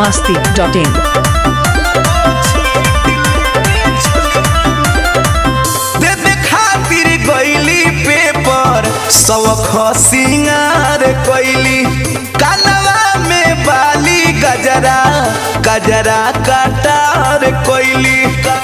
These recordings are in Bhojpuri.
masti.in. देवे खातिर गईली पेपर सवख सिंगार कैली कानवा में बाली गजरा गजरा कटार कैली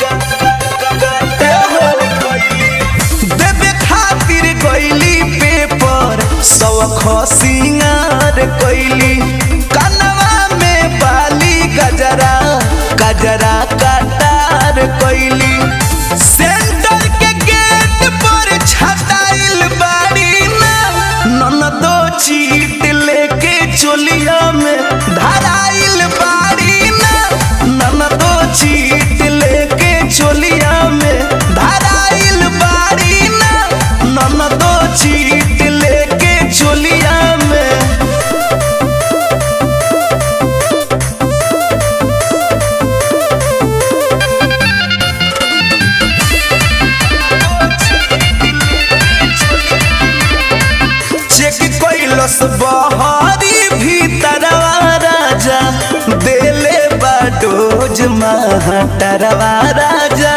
देवे खातिर गईली पेपर सवख सिंगार कैली कानवा में बाली गजरा गजरा कटार कैली सेंटर के गेट पर छटाइल बाड़ी ना ननदो चीट लेके चोलिया में धराइल बाड़ी ना ननदो चीट लेके चोलिया में धराइल बाड़ी ना ननदो चीट लेके चोलिया में चेक कैलस बहरी भीतरवा राजा देले बाडोज महाटरवा राजा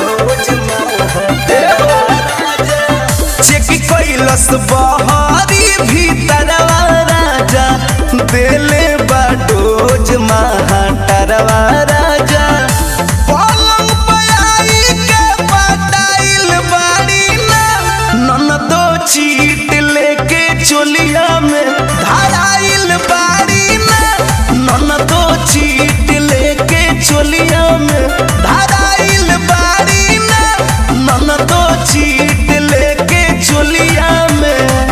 चेक कैलस बहरी भीतरवा राजा देले बाडोज महाटरवा राजा पलंग पे आई के पटाइल बाड़ी ना ननदो चीट लेके चोलिया में धराइल बाड़ी ना ननदो चीट लेके चोलिया में धराइल बाड़ी ना ननदो चीट लेके चोलिया में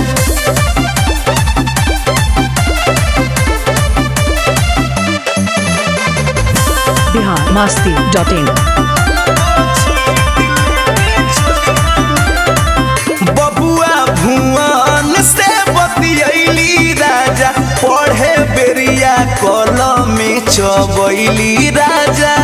Bihar masti.in. बबुआ भुवन से बतियैली राजा पढ़े बेरिया कलम में चबैली राजा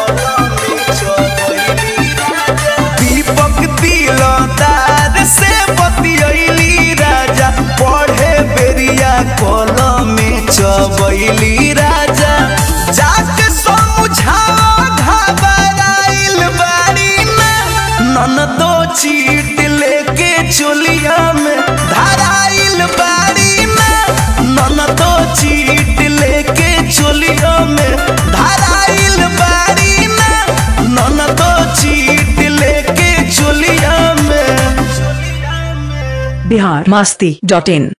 दीपक दिलदार से बतियैली राजा पढ़े बेरिया कलम में चबैली राजा जाके समझाओ घबराइल बाड़ी ना ननदो चीट लेके चोलिया में धराइल बाड़ी ना ननदो चीट लेके चोलिया में धराइल बाड़ी ना ननदो चीट लेके चोलिया में Bihar masti.in.